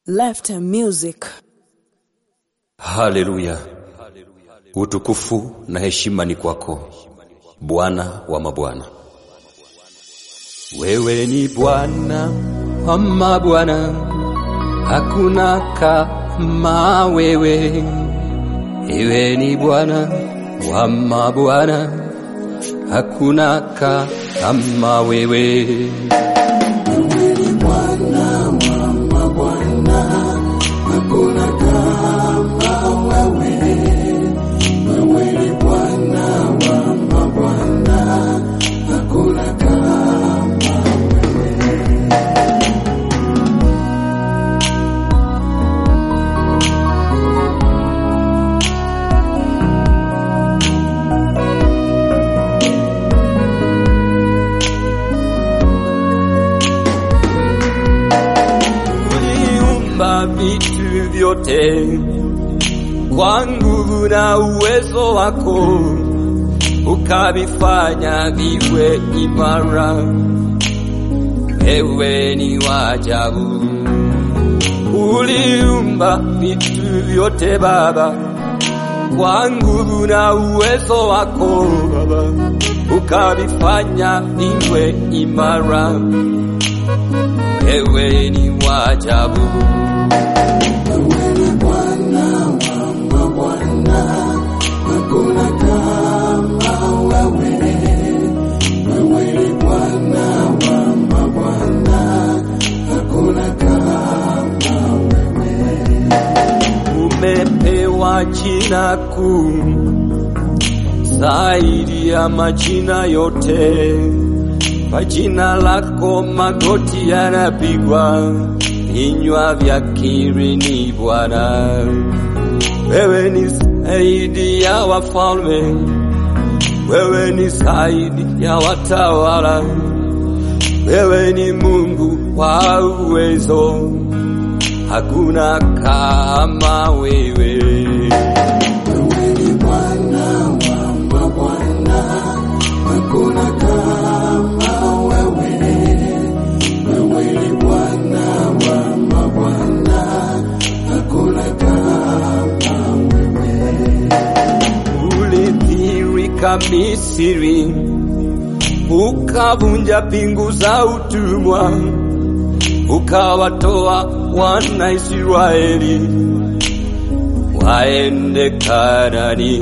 Left music. Haleluya, utukufu na heshima ni kwako Bwana wa mabwana. Wewe ni Bwana wa mabwana, hakuna kama wewe. Wewe ni Bwana wa mabwana, hakuna kama wewe. Uliumba vitu vyote kwa nguvu na uwezo wako, ukavifanya viwe imara. Ewe ni wa ajabu. Uliumba vitu vyote Baba kwa nguvu na uwezo wako Baba, ukavifanya viwe imara. Ewe ni wa ajabu. Umepewa jina kuu zaidi ya majina yote. Kwa jina lako magoti yanapigwa, vinywa vyakiri ni Bwana. Wewe ni zaidi ya wafalme, wewe ni zaidi ya watawala, wewe ni Mungu wa uwezo, hakuna kama wewe. Ulidhihirika Misri, ukavunja pingu za utumwa, ukawatoa wana Israeli waende Kanani.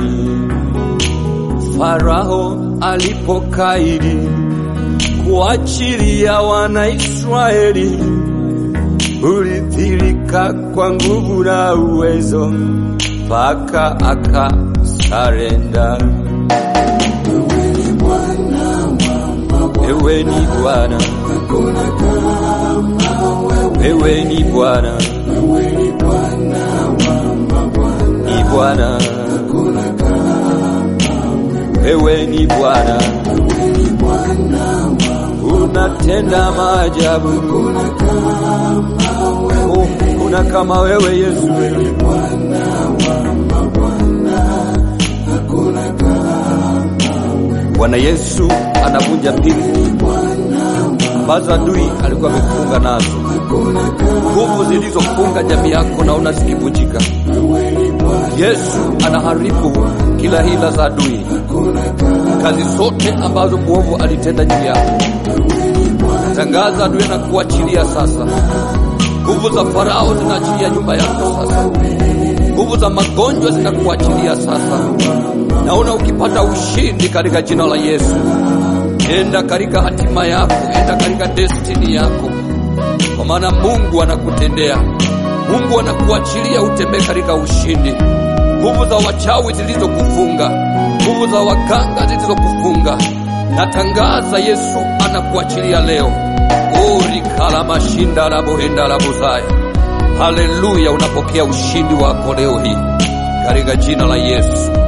Farao alipokaidi kuachilia wana Israeli, ulidhihirika kwa nguvu na uwezo mpaka akasarenda. Wewe ni Bwana, wewe ni Bwana, ni Bwana, wewe ni Bwana, unatenda maajabu. Oh, kuna kama wewe Yesu, Bwana Yesu anavunja pingu ambazo adui alikuwa amefunga nazo, nguvu zilizofunga jamii yako naona zikivunjika. Yesu anaharibu kila hila za adui, kazi zote ambazo mwovu alitenda juu yako. Tangaza adui na kuachilia sasa. Nguvu za Farao zinaachilia nyumba yako sasa, nguvu za magonjwa zinakuachilia sasa. Naona ukipata ushindi katika jina la Yesu. Enda katika hatima yako, enda katika destini yako, kwa maana Mungu anakutendea. Mungu anakuachilia utembee katika ushindi. Nguvu za wachawi zilizokufunga, nguvu za waganga zilizokufunga, natangaza Yesu anakuachilia leo. urikala mashinda la bohenda la buzaya. Haleluya, unapokea ushindi wako leo hii katika jina la Yesu.